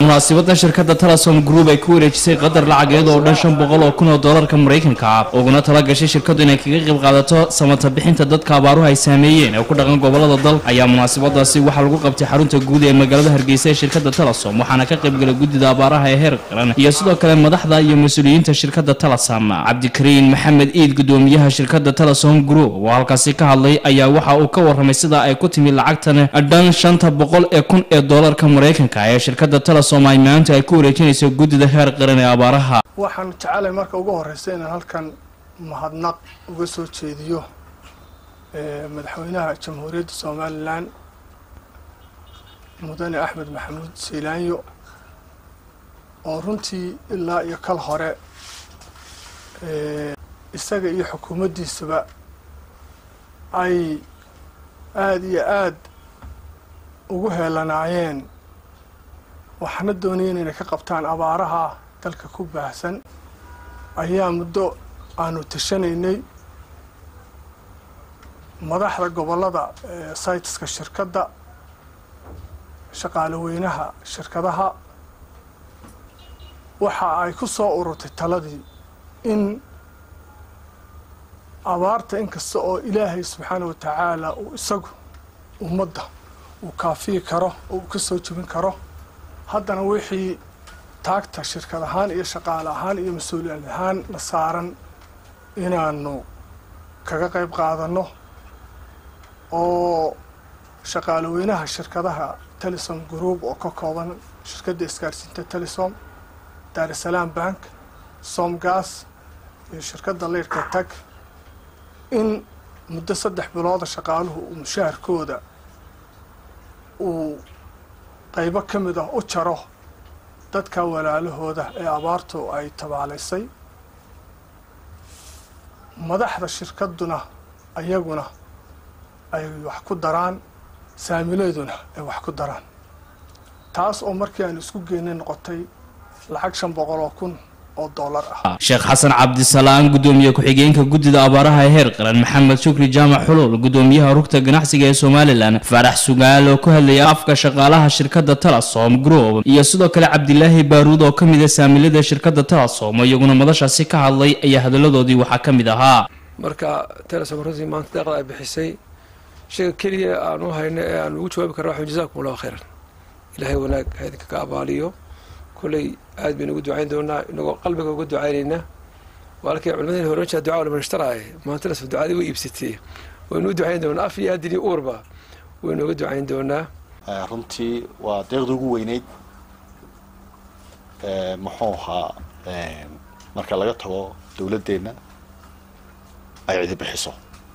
munaasibada shirkada telesom group ay ku wareejisay qadar lacageed oo dhan shan boqol oo kun oo doolarka maraykanka ah uguna tala gashay shirkadu inay kaga qayb qaadato samata bixinta dadka abaaruhu ay saameeyeen ee ku dhaqan gobolada dalka ayaa munaasibadaasi waxaa lagu qabtay xarunta guud ee magaalada hargeysa ee shirkada telesom waxaana ka qaybgalay guddida abaaraha ee heer qaran iyo sidoo kale madaxda iyo mas-uuliyiinta shirkada telesom cabdikariin maxamed iid gudoomiyaha shirkada telesom group oo halkaasi ka hadlay ayaa waxa uu ka waramay sida ay ku timi lacagtan dhan shanta boqol ee kun ee doolarka maraykanka ee shirkada telesom ay maanta ay ku wareejinayso guddida heer qaran ee abaaraha waxaan jecelahay marka ugu horeysa inaan halkan mahadnaq uga soo jeediyo madaxweynaha jamhuuriyadda somalilan mudane axmed maxamuud seylaanyo oo runtii ilaa iyo kal hore isaga iyo xukuumaddiisaba ay aada iyo aada ugu heelanaayeen waxaana doonayeen inay ka qabtaan abaaraha dalka ku baahsan ayaa muddo aanu tashanaynay madaxda gobollada saytiska shirkadda shaqaale weynaha shirkadaha waxa ay ku soo ururtay taladii in abaarta inkasta oo ilaahay subxaana wa tacaala uu isagu ummadda uu kaafiyi karo oo uu ka soo jebin karo haddana wixii taagta shirkad ahaan iyo shaqaale ahaan iyo mas-uuliyad ahaan la saaran inaanu kaga qayb qaadanno oo shaqaale weynaha shirkadaha telesom group oo ka kooban shirkadda isgaarsiinta telesom daarusalaam bank somgas iyo shirkadda leyrka tag in muddo saddex bilooda shaqaaluhu uu mushaharkooda uu qaybo ka mid ah u jaro dadka walaalahooda ee abaartu ay tabaalaysay madaxda shirkadduna ayaguna ay wax ku daraan saamileeduna ay wax ku daraan taas oo markii aan isku geynay noqotay lacag shan boqol oo kun oo doolar ah sheekh xasan cabdisalaan gudoomiye ku-xigeenka guddida abaaraha ee heer qaran maxamed shukri jaamac xulul gudoomiyaha rugta ganacsiga ee somalilan faarax sugaal oo ku hadlayay afka shaqaalaha shirkada telesom group iyo sidoo kale cabdilaahi baaruud oo ka mid a saamilada shirkada telesom iyaguna madashaasi ka hadlay ayaa hadaladoodii waxaa ka mid ahaa marka telesom runtii maanta deeqda ay bixisay shayga keliya aan u hayno ee aan ugu jawaabi karna waxaan jazakum allahu khayran ilaahay wanaag ha idinka ka abaaliyo kolley aad baynu ugu ducayn doonaa inagoo qalbiga uga ducaynaynaa walkii culimadeen hore jaa ducaa laman ishtaraaye maanta lasoo ducadii way iibsatee waynu u ducayn doonaa af iyo adin iyo uurba waynu uga ducayn doonaa runtii waa deeqda ugu weyneyd muxuu ahaa marka laga tago dawladdeenna ay cidi bixiso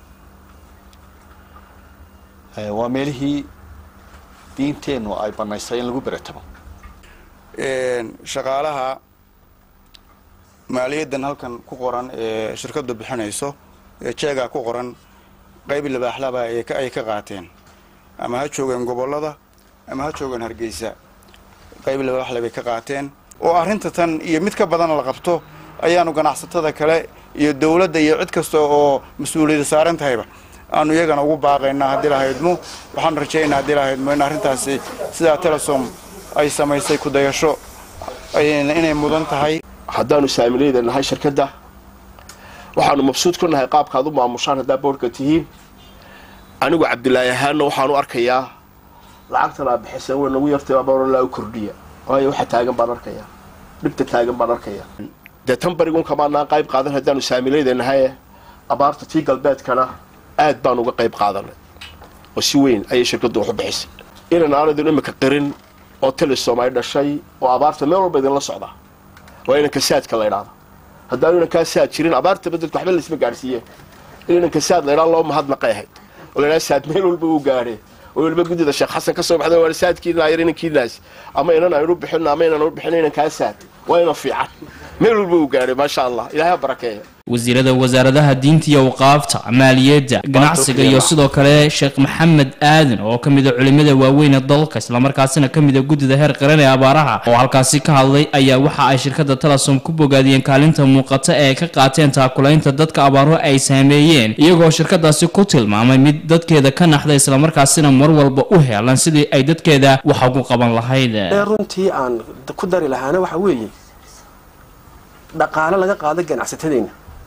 waa meelihii diinteennu ay banaysay in lagu beretamo shaqaalaha maaliyaddan halkan ku qoran ee shirkaddu bixinayso ee jeegaa ku qoran qayb libaaxlaba ay ka qaateen ama ha joogeen gobollada ama ha joogeen hargeysa qayb libaaxle bay ka qaateen oo arrinta tan iyo mid ka badan la qabto ayaanu ganacsatada kale iyo dawladda iyo cid kasta oo mas-uuliyada saaran tahayba aanu iyagana ugu baaqaynaa haddii lahaydmo waxaanu rajaynaa haddii lahaydmo in arrintaasi sidaa telesom ay samaysay kudayasho inay mudan tahay haddaanu saamilayda nahay shirkadda waxaanu mabsuud ku nahay qaabkaad u maamushaan haddaa boodhka tihiin anigu cabdilaahi ahaanna waxaanu arkayaa lacagtan aa bixiseen way nagu yartay abaarolaa u kordhiya waayo waxa taagan baan arkayaa dhibta taagan baan arkayaa dee tan barigun kamaanaan qayb qaadan haddaanu saamilayda nahaye abaarta tii galbeedkana aad baan uga qayb qaadanay oo si weyn ayay shirkaddu wax u bixisay inan aanadun imika qirin oo telesom ay dhashay oo abaarta meel walba idinla socda waa inanka saadka la ydhaada haddaanu inankaa saad jirin abaartaba dadku waxba laisma gaadhsiiye in inanka saad la ydhaa loo mahadnaqay ahayd oo la ydhaha saad meel walba uu gaadhe oo weliba guddida sheekh xasan ka soo baxda waa saadkiina yar inankiinaas ama inan aynu bixin ama inan u bixin inankaa saad waa inan fiican meel walba uu gaadhay maasha allah ilahay ha barakeeya wasiirada wasaaradaha diinta iyo waqaafta maaliyadda ganacsiga iyo sidoo kale sheekh maxamed aadan oo ka mid a culimada waaweyn ee dalka islamarkaasina ka mid a guddida heer qaran ee abaaraha oo halkaasi ka hadlay ayaa waxa ay shirkadda telesom ku bogaadiyeen kaalinta muuqata ee ay ka qaateen taakulaynta dadka abaaruhu ay saameeyeen iyagoo shirkadaasi ku tilmaamay mid dadkeeda ka naxda islamarkaasina mar walba u heelan sidii ay dadkeeda wax ugu qaban lahayd ee runtii aan ku dari lahaana waxa weeye dhaqaale laga qaado ganacsatadeenna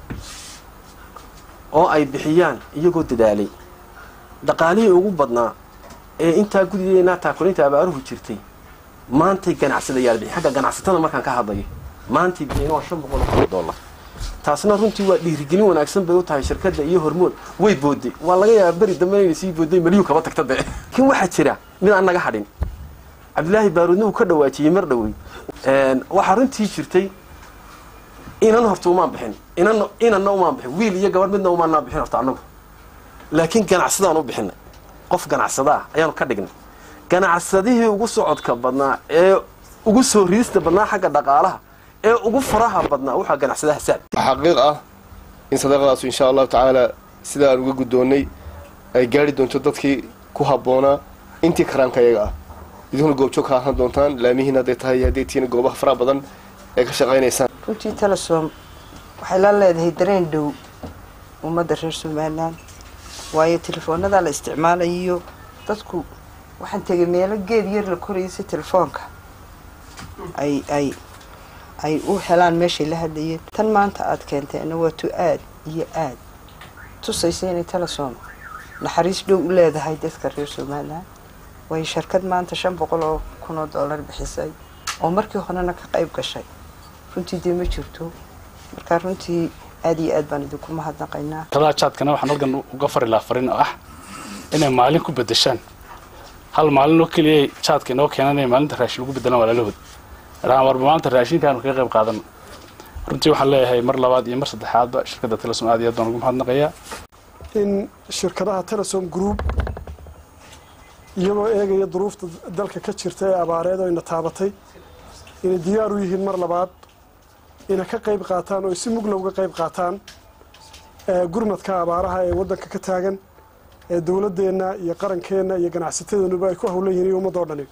oo ay bixiyaan iyagoo dadaalay dhaqaalihii ugu badnaa ee intaa gudideena taakulinta abaaruhu jirtay maantay ganacsadayaal bixi xagga ganacsatada markaan ka hadlayo maantay bixiyeen waa shan boqol oo dollar taasna runtii waa dhiirigelin wanaagsan bay u tahay shirkadda iyo hormood way booday waa laga yaabaa beri dambe inay sii booday maliyuu kaba tagta de laakiin waxaa jira mid aan naga hadhin cabdilaahi baaruudna uu ka dhawaajiyey mar dhowey waxaa runtii jirtay inan horta umaan bixin inan inanna umaan bixin wiil iyo gabar midna umaanaa bixin horta annagu laakiin ganacsadaan u bixinay qof ganacsada ah ayaanu ka dhignay ganacsadihii ugu socodka badnaa ee ugu soo riista badnaa xagga dhaqaalaha ee ugu faraha badnaa waxaa ganacsadaha saad xaqiiq ah in sadaqadaasu insha allahu tacaala sida aan uga guddoonnay ay gaari doonto dadkii ku habboonaa intii karaanka iyaga ah idinkuna goobjoog ka ahaan doontaan laamihiin hadday tahay hadday tihiin goobaha faraha badan ee ka shaqaynaysaan runtii telesom waxay la leedahay dareen dhow ummadda reer somalilan waayo telefoonada la isticmaalayo dadku waxaan tegay meelo geed yar la korayay si telefoonka ay ay ay u helaan meeshay la hadlayeen tan maanta aada keentayna waa tu aad iyo aad tusaysa inay telesom naxariis dhow u leedahay dadka reer somalilan waayo shirkad maanta shan boqol oo kun oo dollar bixisay oo markii horena ka qayb gashay runtii dee ma jirto marka runtii aada iyo aad baan idinku mahadnaqaynaa talaa jaadkana waxaan halkan uga fari lahaa farin oo ah inay maalin ku bedeshaan hal maalin oo keliya jaadka inoo keenan inay maalinta raashin ugu bedelaan walaalahood rahaan warba maanta raashinkaanu kaga qayb qaadano runtii waxaan leeyahay mar labaad iyo mar saddexaadba shirkadda telesom aad iyo aad baan ugu mahadnaqayaa in shirkadaha telesom group iyagoo eegaya duruufta dalka ka jirta ee abaareed oo ina taabatay inay diyaar u yihiin mar labaad inay ka qayb qaataan oo si mugla uga qayb qaataan gurmadka abaaraha ee waddanka ka taagan ee dowladdeenna iyo qarankeenna iyo ganacsatadeennuba ay ku hawlan yihiin iyo ummadoo dhani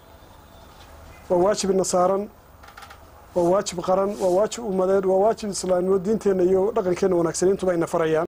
waa waajib ina saaran waa waajib qaran waa waajib ummadeed waa waajib islaamnimo diinteenna iyo dhaqankeenna wanaagsan intuba ina farayaan